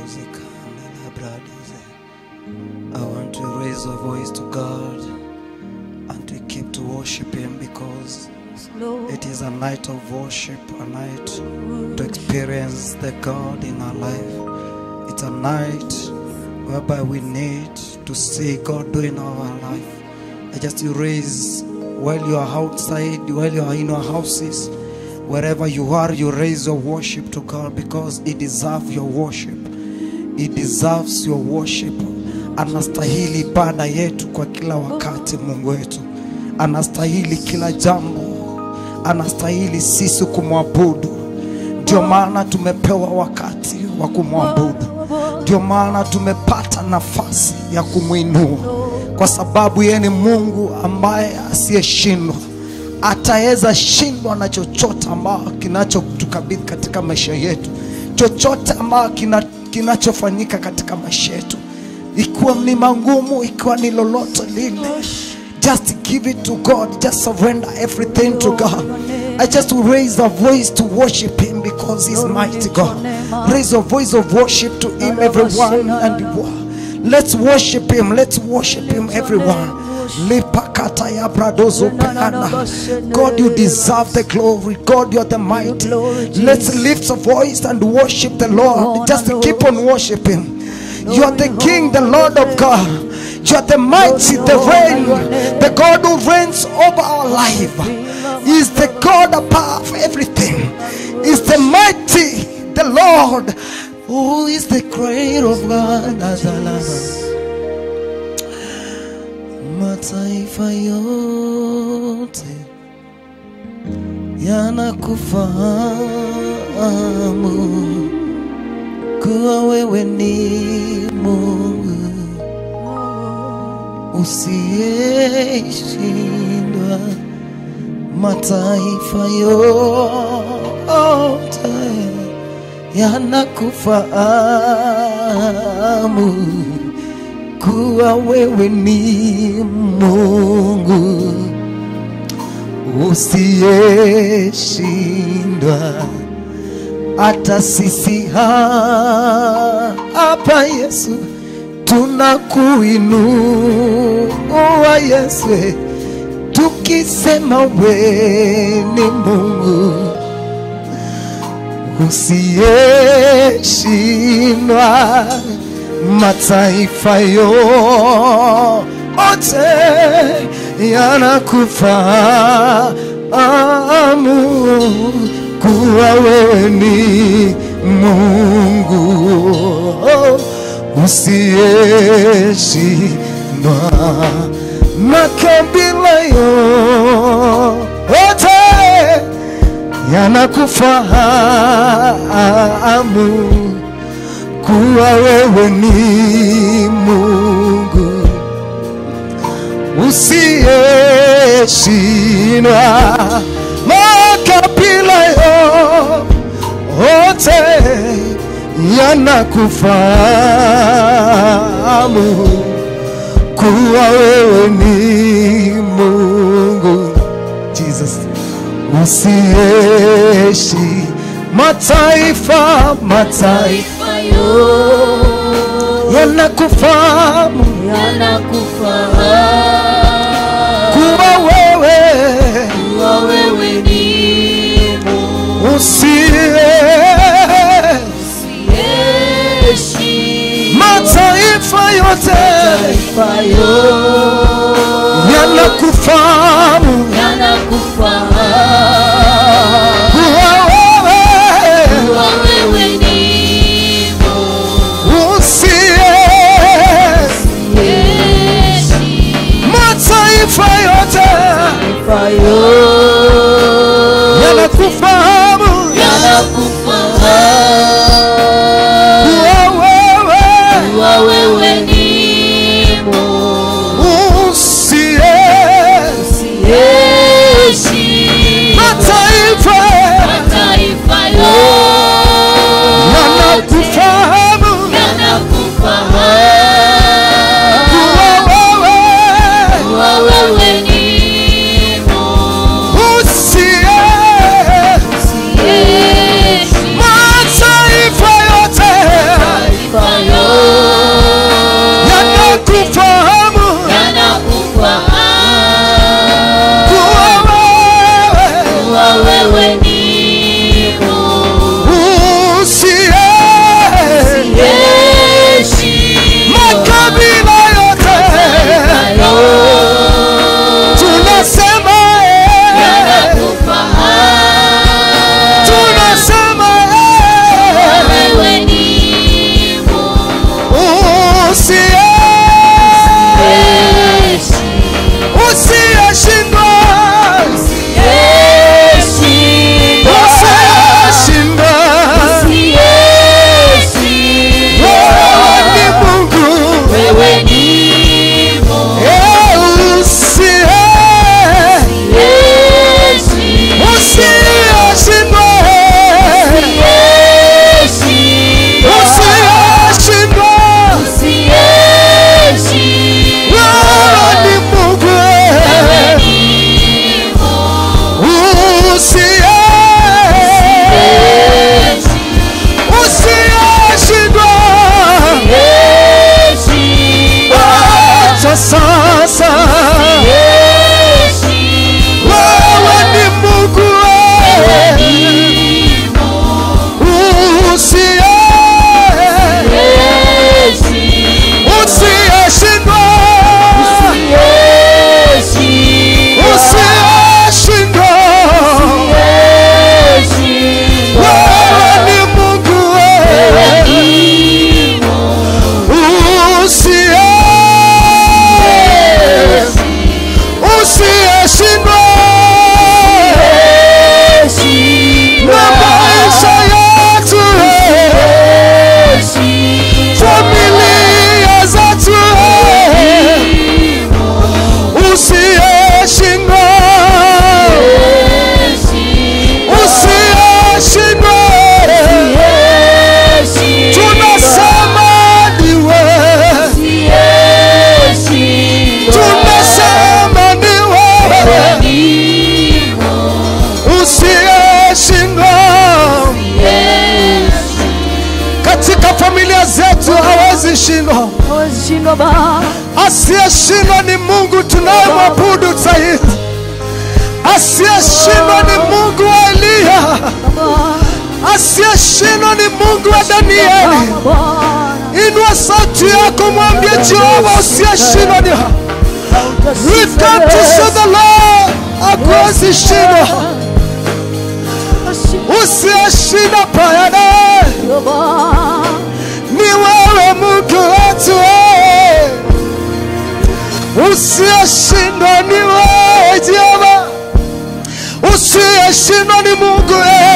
I want to raise a voice to God and to keep to worship Him because it is a night of worship, a night to experience the God in our life. It's a night whereby we need to see God doing our life. I just raise while you are outside, while you are in your houses, wherever you are, you raise your worship to God because He deserves your worship. He deserves your worship. Anastahili ibada yetu kwa kila wakati, Mungu wetu anastahili kila jambo, anastahili sisi kumwabudu. Ndio maana tumepewa wakati wa kumwabudu, ndio maana tumepata nafasi ya kumwinua, kwa sababu yeye ni Mungu ambaye asiyeshindwa. Ataweza shindwa na chochote ambao kinachotukabidhi katika maisha yetu, chochote ambao kina, kinachofanyika katika maisha yetu, ikiwa ni magumu, ikiwa ni lolote lile just give it to God. Just surrender everything to God. I just raise a voice to worship Him because He's mighty God. Raise a voice of worship to Him, everyone, and let's worship Him. Let's worship Him, everyone. Lipakata ya bradozo peana. God, you deserve the glory. God, you are the mighty. Let's lift a voice and worship the Lord. Just keep on worshiping. You are the King, the Lord of God. You are the mighty, the reign, the God who reigns over our life. He is the God above everything. He is the mighty, the Lord, who is the creator of God. Mataifa yote yanakufahamu kuwa wewe ni Mungu usiyeshindwa. Mataifa yote yanakufahamu kuwa wewe ni Mungu usiyeshindwa. Hata sisi ha- hapa Yesu tunakuinua Yesu, tukisema we ni Mungu usiyeshindwa. Mataifa yote yanakufahamu kuwa wewe ni Mungu usiyeshindwa. Makabila yote yanakufahamu kuwa wewe ni Mungu usiyeshindwa. Makabila yote yanakufahamu kuwa wewe ni Mungu Jesus usieshi mataifa mataifa yanakufahamu kuwa wewe usie mataifa yote yanakufahamu kuwa wewe usie mataifa yote yanakufahamu kuwa wewe usie katika familia zetu hawezi shindwa. hawezi shindwa Baba. Asiyeshindwa ni Mungu tunayemwabudu zaidi. Asiyeshindwa ni Mungu wa Eliya. Baba, Asiyeshindwa ni Mungu wa Danieli. Bwana, Inua sauti yako, mwambie Jehova, usiyeshindwa ni We've come to serve the Lord. Hakuwezi shindwa, usiyeshindwa payane Baba, ni wewe Mungu wetu, eh. usiyeshindwa ni wewe Jehova, usiyeshindwa ni Mungu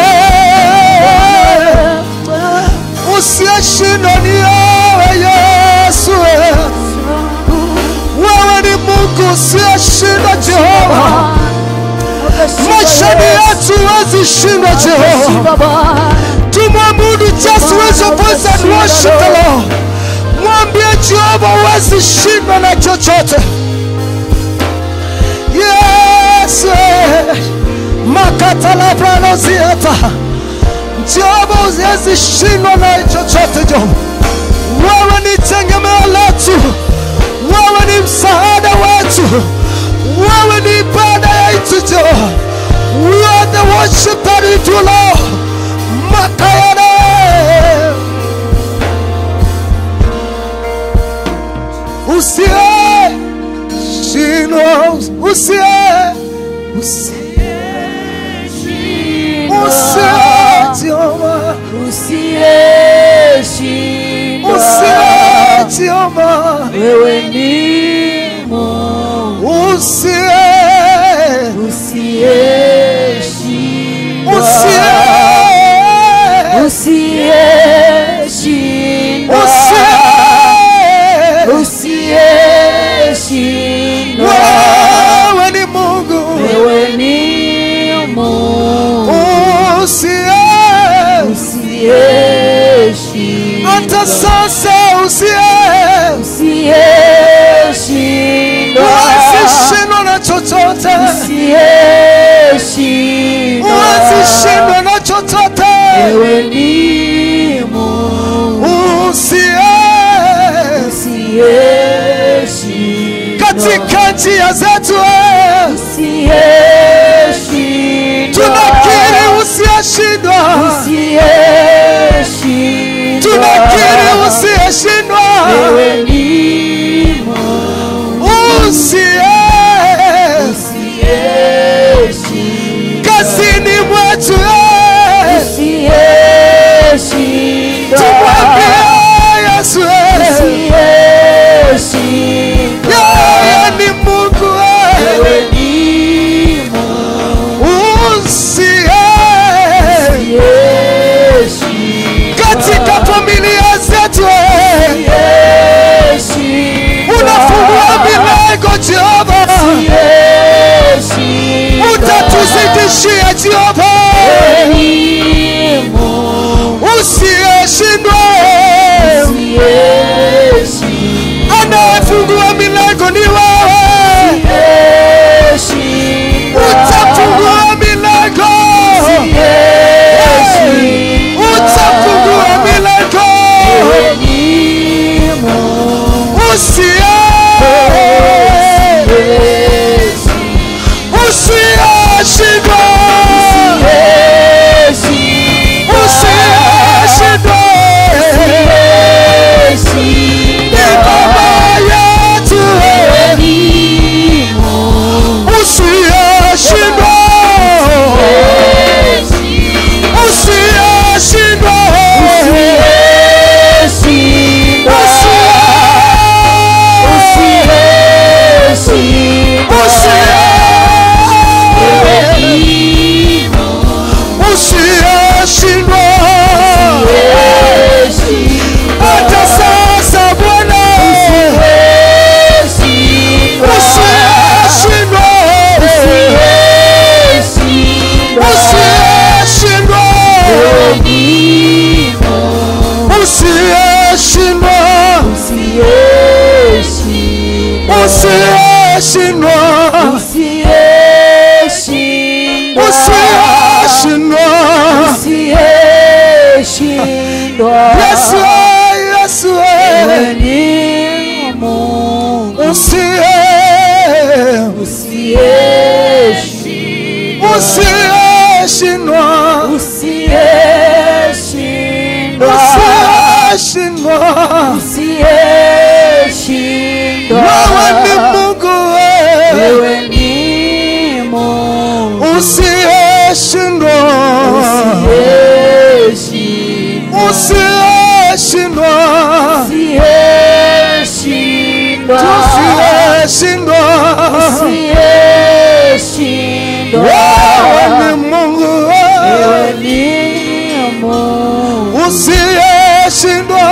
eh. usiyeshindwa ni wewe Yesu, eh. wewe ni Mungu usiyeshindwa Jehova, maishani yetu huwezi shindwa Jehova. tumwabudu just raise your voice and worship the Lord. Mwambie Jehova huwezi shindwa na chochote. Yes, eh. makatalabranoziata Jehova huwezi shindwa na chochote Jehova. Wewe ni tegemeo letu, wewe ni msaada wetu, wewe ni ibada yetu Jehova. We are the worship that we do Lord. Makayane. Usiye shindwa, usiye usiye usiye Jehova, usiye Jehova, wewe ni Mungu usiye usiyeshindwa, usiye usiyeshindwa, usiye usiyeshindwa, wewe ni Mungu wewe ni Mungu usiye usiyeshindwa, hata sasa usiye usiyeshindwa, Usishindwa na chochote, usiyeshindwa, usishindwe na chochote, wewe ni Mungu usiye usiyeshindwa, katika njia zetu, eh, usiyeshindwa, tunakiri usiyeshindwa, usiyeshindwa, tunakiri usiyeshindwa, wewe ni Mungu usiye usiyeshindwa, kazini mwetu, eh, usiyeshindwa, tumwambie Yesu, eh, usiyeshindwa, yeye ni Mungu, eh, wewe ni Mungu usiye usiyeshindwa, katika familia zetu, eh, usiyeshindwa, unafungua milango Jehova, usiyeshindwa, utatuzidishia Jehova, wewe ni Mungu usiyeshindwa, usiyeshindwa, anayefungua milango ni wewe, utafungua milango, utafungua milango, usiye usiyeshindwa, usiyeshindwa, ni baba yetu, usiyeshindwa, usiyeshindwa, usiyeshindwa, hata sasa Bwana, usiyeshindwa, usiyeshindwa, usiyeshindwa, usiyeshindwa, usiyeshindwa, Yesu, Yesu, Wewe ni Mungu usiye usiyeshindwa, usiyeshindwa usiyeshindwa, usiyeshindwa usiyeshindwa. wewe ni Mungu wewe Wewe ni Mungu usiyeshindwa usiyeshindwa, usiyeshindwa usiyeshindwa, tusiyeshindwa usiyeshindwa. wewe ni Mungu Wewe wewe ni Mungu usiyeshindwa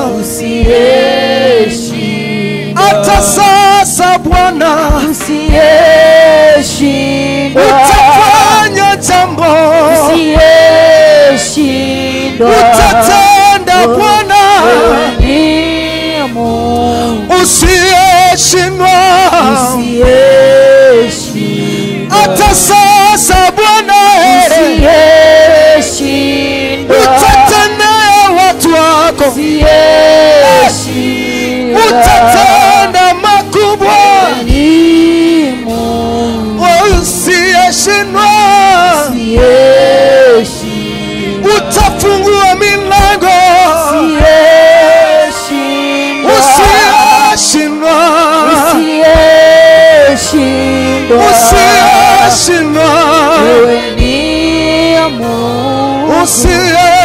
usiyeshindwa, hata sasa Bwana usiyeshindwa, utafanya jambo usiyeshindwa. utatenda Bwana Wewe ni Mungu usiyeshindwa usiyeshindwa, hata sasa Bwana usiyeshindwa, utatendea watu wako usiyeshindwa. utatenda makubwa Ni Mungu usiyeshindwa usiyeshindwa, utafungua milango usiyeshindwa, usiyeshindwa usiyeshindwa. usiyeshindwa Wewe ni Mungu usiyeshindwa